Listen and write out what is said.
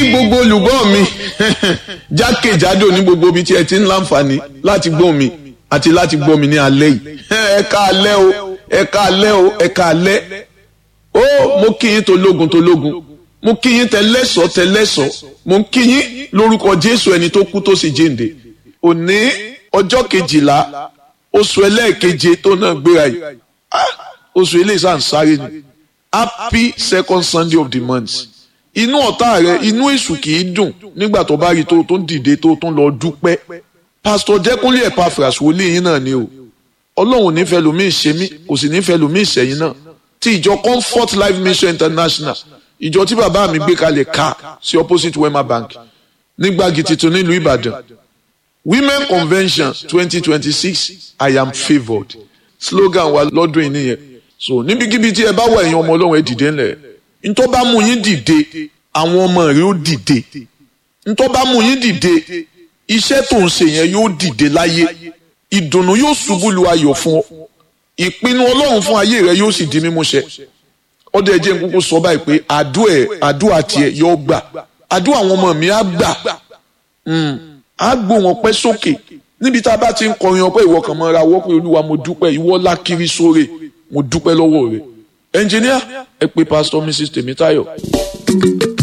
gbogbo olùgbọ́ mi jákèjádò ní gbogbo ibi tí ẹ ti ń láǹfààní láti gbọ́ mi àti láti gbọ́ mi ní alẹ́ yìí ẹ ká alẹ́ o ẹ ká alẹ́ o ẹ ká alẹ́ ó mo kí yín tológun tológun mo kí yín tẹlẹ́sọ̀ tẹlẹ́sọ̀ mo kí yín lórúkọ Jésù ẹni tó kú tó sì jíǹde òní ọjọ́ kejìlá oṣù ẹlẹ́ẹ̀keje tó náà gbéra yìí oṣù eléyìí sàn sáré ni happy second Sunday of the month inú ọ̀tá rẹ inú èṣù kì í dùn nígbà tó bá rí tó tó ń dìde tó tó ń lọ dúpẹ́ pásítọ̀ jẹ́kúnlé Epaphras wòlíì yín náà ni o ọlọ́run nífẹ̀ẹ́ lómi ìṣe mí kò sì nífẹ̀ẹ́ lómi ìṣẹ̀yìn náà ti ìjọ Comfort Life Mission International ìjọ tí bàbá mi gbé kalẹ̀ ká sí opposite Wema Bank nígbàgì tuntun nílùú Ìbàdàn Women Convention twenty twenty six I am favoured slogan wa lọ́dún yìí nìyẹn so níbikíbi tí ẹ bá wà ẹ̀yin ọmọ ọlọ́run ẹ dìde ńlẹ̀ ntọ́ bá mú yín dìde àwọn ọmọ rẹ ó dìde ntọ́ bá mú yín dìde iṣẹ́ tó ń ṣe yẹn yóò dìde láyé ìdùnnú yóò ṣubú lu ayọ̀ fún ọ ìpinnu ọlọ́run fún ayé rẹ yóò sì di mímúṣẹ ọdẹ ẹjẹ nkúkú sọ báyìí pé àdúà ẹ àdúà tiẹ̀ yóò gbà àdúà àwọn ọmọ mi á gbà á gbó wọn pẹ́ sókè níbi tá a bá ti ń kọrin ọpẹ́ ìwọ kan mọ́ra wọ́ pé olúwa mo dúpẹ́ ìwọ lákiri sóre mo dúpẹ́ lọ́wọ́ rẹ ẹnjìníà ẹ pé pásítọ̀ mrs tèmítáyọ̀.